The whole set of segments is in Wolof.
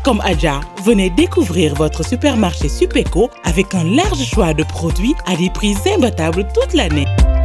comme Adja, venez découvrir votre supermarché Supéco avec un large choix de produits à des prix imbattables toute l'année.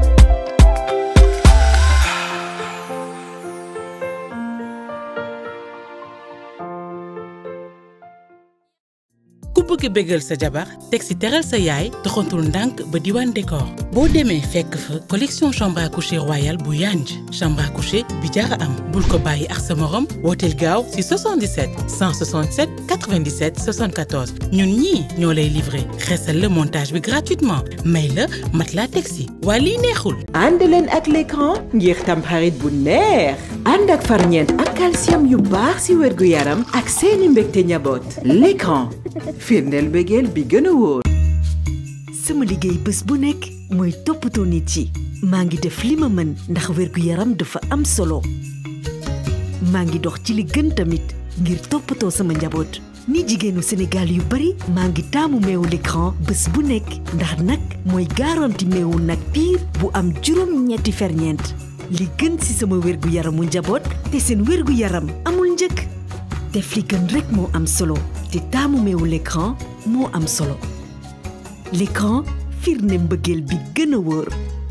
ku bëgg bégal sa jabar teg si teral sa yaay doxantul ndànk ba diwaan décor boo demee fekk fa collection chambre à coucher royale bu yanj chambre à coucher bi jara am bul ko bàyyi ak sa morom wooteel gaaw si 77 167 97 74 ñun ñii ñoo lay livré xesal la montage bi gratuitement may la matelas teg si waa lii neexul ànd leen ak l'écran ngir tamxarit bu neex ànd ak farñeent ak calcium yu baax si wérgu yaram ak seeni mbégte njaboot l'écran firndeel bëggeel bi gën a wóor sama liggéey bés bu nekk mooy toppatoo nit yi maa ngi def li ma mën ndax wérgu yaram dafa am solo maa ngi dox ci li gën tamit ngir toppatoo sama njaboot ni jigéenu Sénégal yu bari maa ngi taamu meewu l'écran bés bu nekk ndax nag mooy garanti meewu nag piir bu am juróom ñetti ferñeent li gën ci sama wérgu yaramu njaboot te seen wérgu yaram amul njëkk def li gën rek moo am solo te taamu meewu l'écran moo am solo l'écran firnde mbëggeel bi gën a wóor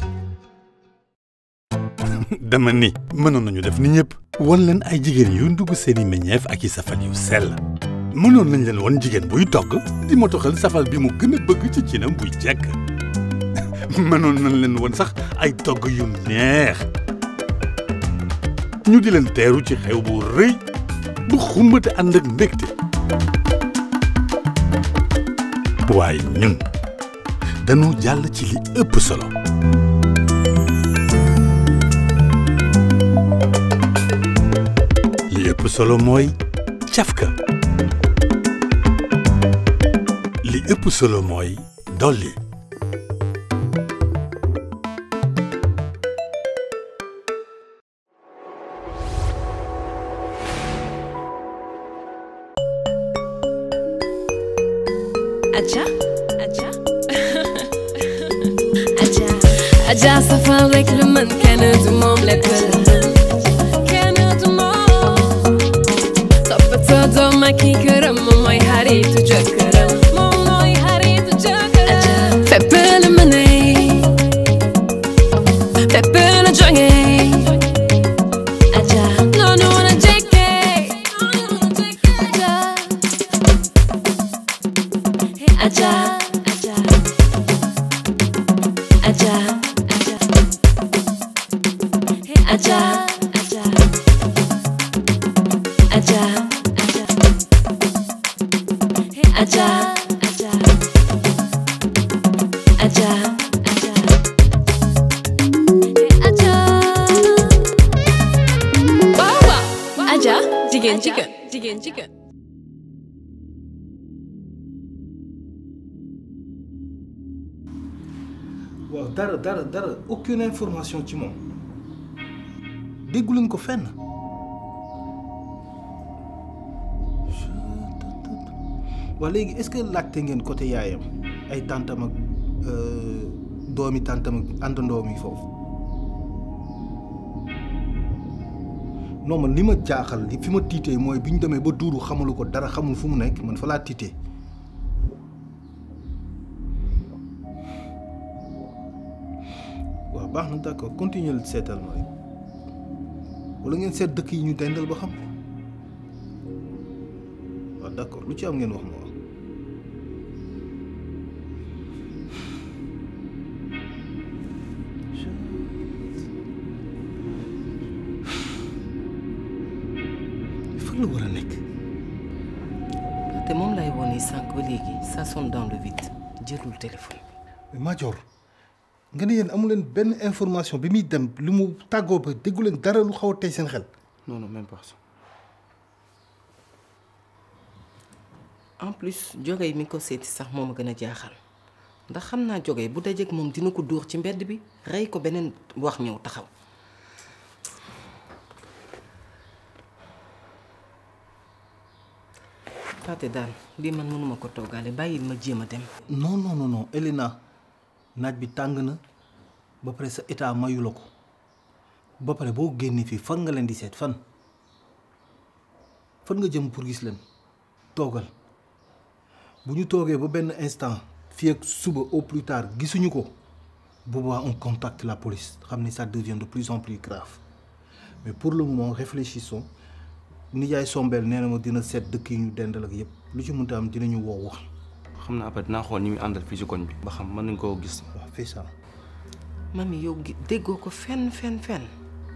dama ni mënoon nañu def ni ñëpp wan leen ay jigéen yu ndugg seeni meññeef ak i safal yu sell mënoon nañ leen wan jigéen buy togg di motoxal safal bi mu gën a bëgg ci cinam buy jekk mënoon nañ leen wan sax ay togg yu neex ñu di leen teeru ci xew bu rëy bu xumbate ànd ak mbégte waaye ñun dañu jàll ci li ëpp solo li ëpp solo mooy cafka li ëpp solo mooy dolli Adja Adja Adja Adja safal rek lu mën kenn du moom lépp la kenn du moom toppatoo doom ak i këram moom mooy xaritu jëkkëram moom mooy xaritu jëkkëram Adja fépp la mëne fépp la jóge Adja noonu la jekke Adja Adja Adja Adja Adja Adja Adja Adja Adja Adja waaw waaw Adja jigéen jigéen jigéen jigéen waaw dara dara dara aucune information ci moom déggu leen ko fenn waa léegi est-ce que laajte ngeen côté yaayam ay tàntam ak doomi tàntam ak àndandoom yi foofu non man li ma jaaxal li fi ma tiitee mooy bi ñu demee ba duuru xamalu ko dara xamul fu mu nekk man fa laa tiitee waaw baax na d'accord continuer seetal ma rek wala ngeen seet dëkk yi ñu dendal ba xam waaw d'accord lu ci am ngeen wax ma wax fan la war a nekk te moom lay wone sànq ba léegi ça sonne dans le vide jëlul téléphone mais Madior nga ne yéen amu leen benn information bi muy dem lu mu tàggoo ba déggu leen dara lu xaw a tey seen xel non non même pas ça. en plus jógee mi ko seeti sax moom a gën a jaaxal ndax xam naa jógee bu dajeek moom dina ko dóor ci mbedd bi rey ko beneen wax ñëw taxaw Faté daal lii man mënuma ko toggaale bàyyil ma jéem a dem non non non non Elena naaj bi tàng na ba pare sa état mayu la ko ba pare boo génnee fii fan nga leen di seet fan fan nga jëm pour gis leen toogal bu ñu toogee ba benn instant fii ak suba au plus tard gisuñu ko bu boobaa on contacte la police xam ni ça devient de plus en plus grave mais pour le moment réfléchissons nijaay sombeel nee na ma dina seet dëkk yi ñu dendal ak yëpp lu ci mënta am dinañu woo wax xam naa après dinaa xool ñi muy àndal fii ci koñ bi ba xam mën nañ koo gis waaw fais ça mami yow gi- déggoo ko fenn fenn fenn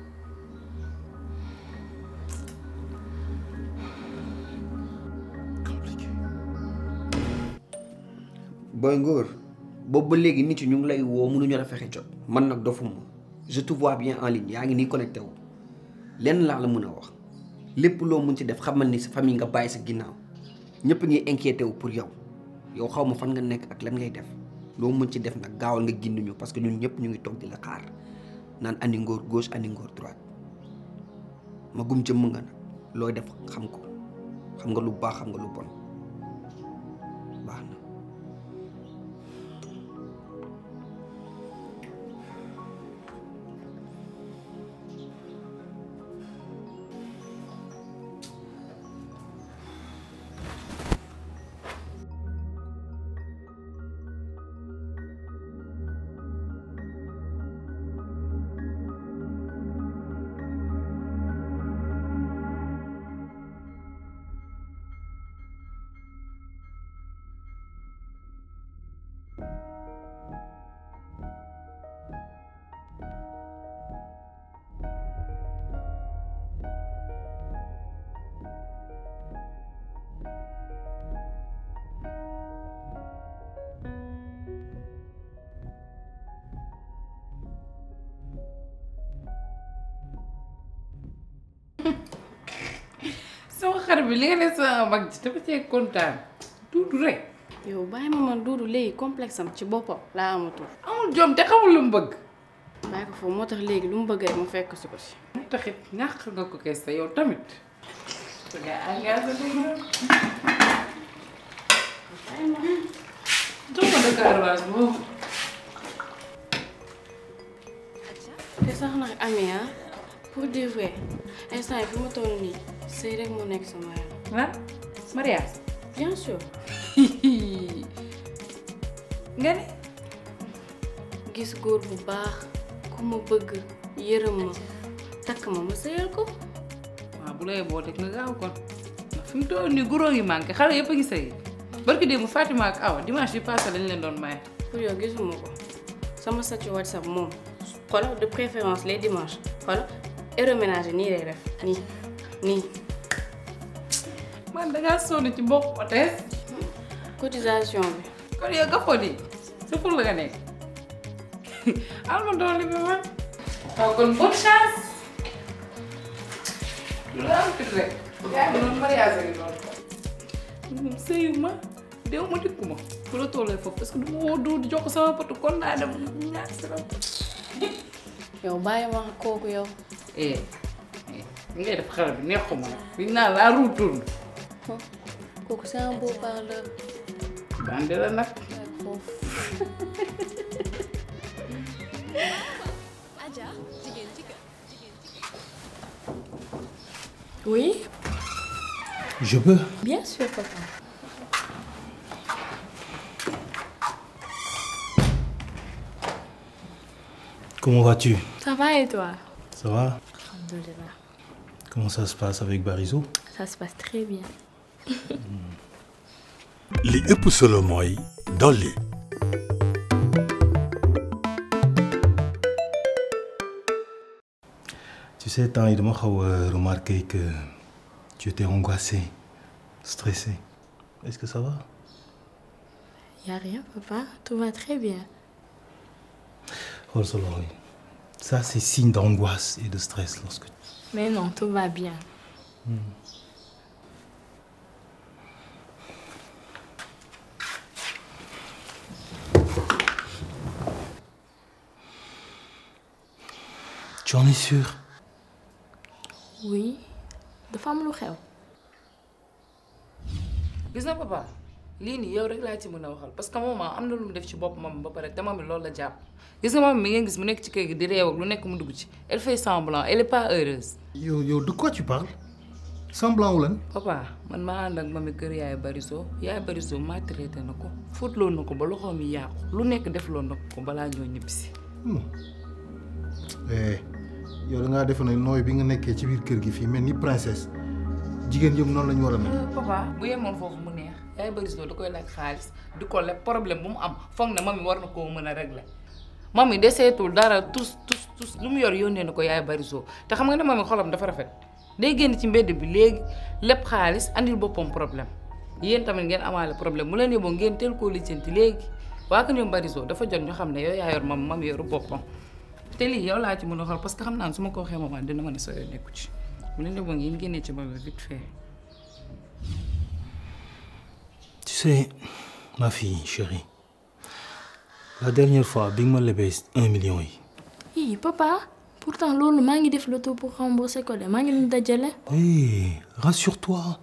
booy ngóor boobu ba léegi nit yi ñu ngi lay woo mënuñu la fexe jot man nag dofuma je te vois bien en ligne yaa ngi nii connecté wu lenn laa la mën a wax lépp loo mun ci def xamal ni sa famille nga bàyyi sa ginnaaw ñëpp ngi inquiété wu pour yow yow xaw ma fan nga nekk ak lan ngay def loo mun ci def nag gaawal nga ginduñu parce que ñun ñëpp ñu ngi toog di la xaar naan andi ngóor gauche andi ngóor droite ma gum jëmm nga nag looy def xam ko xam nga lu baax xam nga lu bon baax na. sama xar bi li nga ne sama mag ji dafa cee kontaan tuuti rek yow bàyyi ma man duudu léegi complexe am ci boppam laa amatul amul jom te xamul lu mu bëgg bàyyi ko foofu moo tax léegi lu mu bëgg rek ma fekk si ko si mu taxit ñàkk nga ko kees te yow tamit su nga engagé dëgg jox ma dëkk arwaas boobu te sax nag ami ah pour dire vrai instant yi fi ma toll nii sëy rek moo nekk sama yaram lan mariage bien sûr nga ne gis góor bu baax ku ma bëgg yërëm ma takk ma ma sëyal ko waaw bu lay boo teg nga gaaw kon ndax fi mu toll nii guróo ngi manqué xale yëpp a ngi sëy barki démb Fatima ak Awa dimanche bi passé lañ leen doon maye pour yow gisuma ko sama statut WhatsApp moom xoolal de préférence les dimanches xoolal héroménage nii lay def nii nii man dangaa sonn ci mbokk otees cotisation bi kon yow nga foo di sa pour la nga nekk al ma doole bi man waaw kon bonne chance lu la am fit rek yaa ngi noonu mariage gi noonu moom sëyu ma dew ma dikku ma fu la tollee foofu parce que du ma woo du di jox ko sama potu kon naa dem ñaar si la yow bàyyi ma kooku yow eh li ngay def xale bi neexuma nag liñ naan laa roue tourne kooku c'est un beau parleur bande la nag foofu oui je peux bien sûr papa comment vas-tu ça va et toi ça va Alhamdulillah comment ça se passe avec Barizo ça se passe très bien li ëpp solo mooy dolli. tu sais temps yi dama xaw a remarqué que tu étais angoissé stressé est-ce que ça va y a rien papa tout va très bien xool sa loxo yi ça c'est signe d'angoisse et de stress lorsque mais non tout va bien tu en es sûr oui dafa am lu xew gis na papa lii nii yow rek laa ci mën a waxal parce que maman am na lu mu def ci bopp moom ba pare te moom loolu la jàpp gis nga moom mi ngeen gis mu nekk ci kër gi di réew ak lu nekk mu dugg ci elle fait semblant elle est pas heureuse yow yow de quoi tu parles semblant wu lan papa man maa ànd ak mami kër yaay bariso yaay bariso maa traité na ko fóotloo na ko ba loxoom yi yàqu lu nekk defloo na ko balaa ñoo ñibbisi eh yow da ngaa defe ne nooy bi nga nekkee ci biir kër gi fii mel ni princesse jigéen yëpp noonu la ñu war a mel. papa bu yemoon foofu mu neex yaay bariso da koy laaj xaalis di ko leb problème bu mu am foog na mami war na koo mën a régler mami deseetul dara tus tus tus lu mu yor yónnee na ko yaay bariso te xam nga ne mami xolam dafa rafet day génn ci mbedd bi léegi lépp xaalis andil boppam problème yéen tamit ngeen amaale problème mu leen yóbboo ngeen teel koo lijjanti léegi waa ko ñoom bariso dafa jot ñu xam ne yow yaa yor mam mam yoru boppam te lii yow laa ci mën a xool parce que xam naa ne su ma ko waxee maman dina ma ne soo nekku ci mu leen yóbboo ngeen génnee ci mami vite fait Tu sais, ma fille chérie, la dernière fois bi nga ma lebee un million yi. Hi papa pourtant loolu maa ngi def le tout pour rembourser ko de maa ngi leen dajale. Hey, rassure-toi.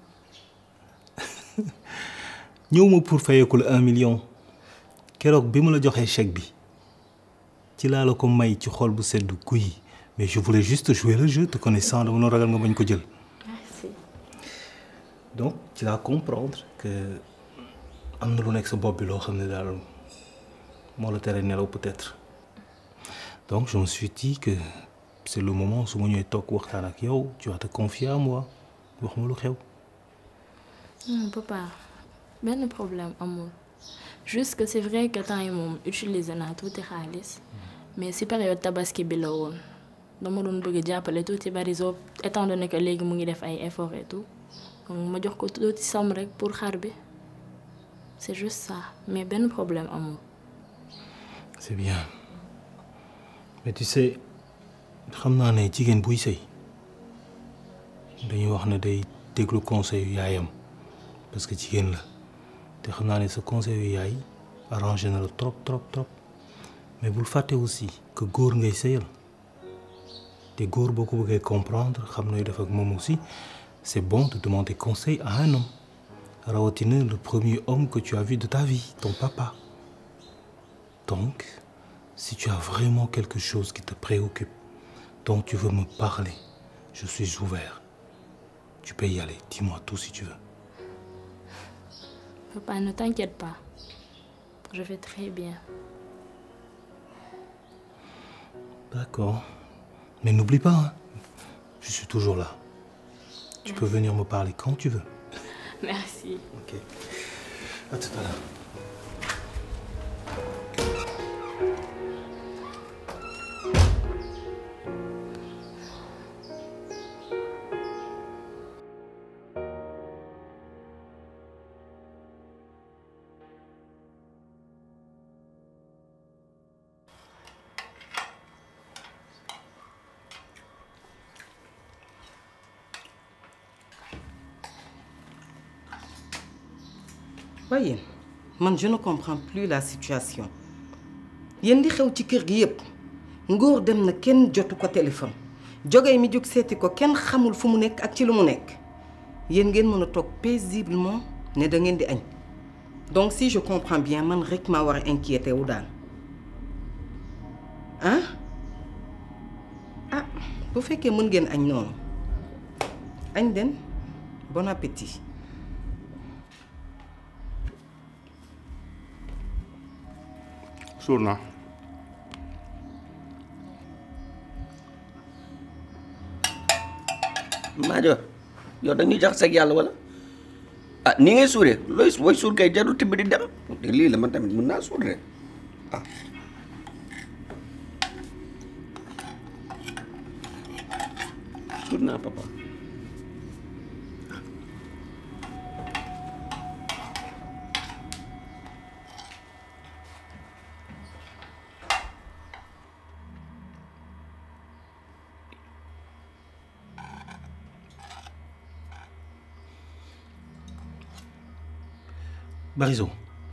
ñëw ma pour fayeeku la un million keroog bi ma la joxee chèque bi ci laa la ko may ci xol bu sedd guy mais je voulais juste jouer le jeu te connaissant dama doon ragal nga bañ ko jël. Merci. donc tu vas comprendre que am na lu nekk sa bopp bi loo xam ne daal moo la tere nelaw peut-être donc je me suis dit que c'est le moment su ma ñëwee toog waxtaan ak yow tu vas te confier à moi wax ma lu xew. non papa benn problème amul juste que c'est vrai que temps yi moom utiliser naa tuuti xaalis mais si période tabaski bi la woon dama doon bëgg jàppale tuuti bariso étant donné que léegi mu ngi def ay effort et tout donc ma jox ko tuuti somme rek pour xar bi c'est juste ça mais benn problème amul. c'est bien mais tu sais xam naa ne jigéen buy sëy dañuy wax ne day déglu conseil yu yaayam parce que jigéen la te xam naa ne sa conseil yu yaay arrangé na la trop trop trop mais bul fàtte aussi que góor ngay sëyal te góor boo ko bëggee comprendre xam nooy def ak moom aussi c'est bon de demander conseil à un homme rawatina le premier homme que tu as vu de ta vie ton papa donc si tu as vraiment quelque chose qui te préoccupe dont tu veux me parler je suis ouvert tu peux y aller dis-moi tout si tu veux Papa ne t'inquiète pas je vais très bien. D'accord. Mais n'oublie pas, hein, je suis toujours là. Tu peux venir me parler quand tu veux. Merci. Ok. À tout à l'heure. waaye yéen man je ne comprends plus la situation yéen di xew ci kër gi yépp ngóor dem na kenn jotu ko téléphone jógee mi jóg seeti ko kenn xamul fu mu nekk ak ci lu mu nekk yéen ngeen mën a toog paisiblement ne da ngeen di añ donc si je comprends bien man rek maa war a inquiété wu daal ah ah bu fekkee mën ngeen añ noonu añ den bon appétit suur naa Maajo yow dañuy jax seg yàlla wala ah ni ngay suuree looy booy suur kay jarul tibb di dem te lii la man tamit mën naa suur de ah suur naa papa Barizo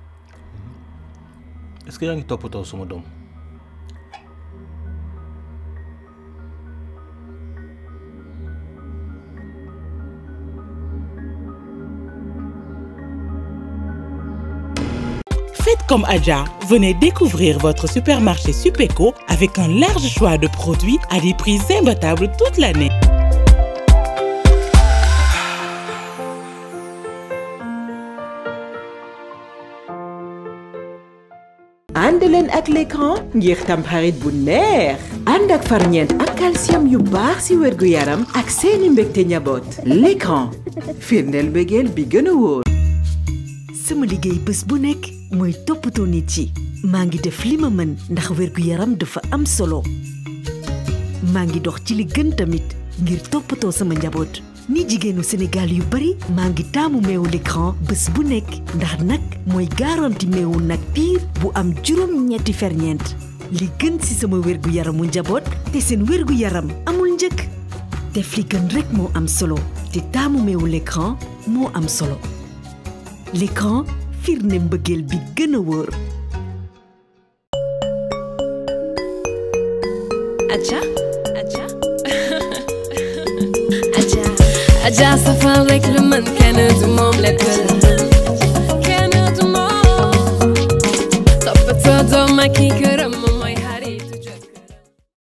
est-ce que yaa ngi toppatoo suma doom Faites comme Adja, venez découvrir votre supermarché Supéco avec un large choix de produits à des prix imbattables toute l'année. ànd leen ak l'écran ngir tamxarit bu neex ànd ak farñeent ak calcium yu baax ci wérgu yaram ak seeni mbégte njaboot l'écran firndeel mbégeel bi gën a wóor sama liggéey bés bu nekk mooy toppatoo nit yi maa ngi def li ma mën ndax wérgu yaram dafa am solo maa ngi dox ci li gën tamit ngir toppatoo sama njaboot ni jigéenu Sénégal yu bari maa ngi taamu meewu l'écran bés bu nekk ndax nag mooy garanti meewu nag piir bu am juróom ñetti ferñeent li gën ci sama wérgu yaramu njaboot te seen wérgu yaram amul njëkk def li gën rekk moo am solo te taamu meewu l'écran moo am solo l'écran firnde mbëggeel bi gën a wóor Aja, aja, aja, aja safal rek lu mën kenn du moom lépp la kenn du moom toppatoo doom ak i këram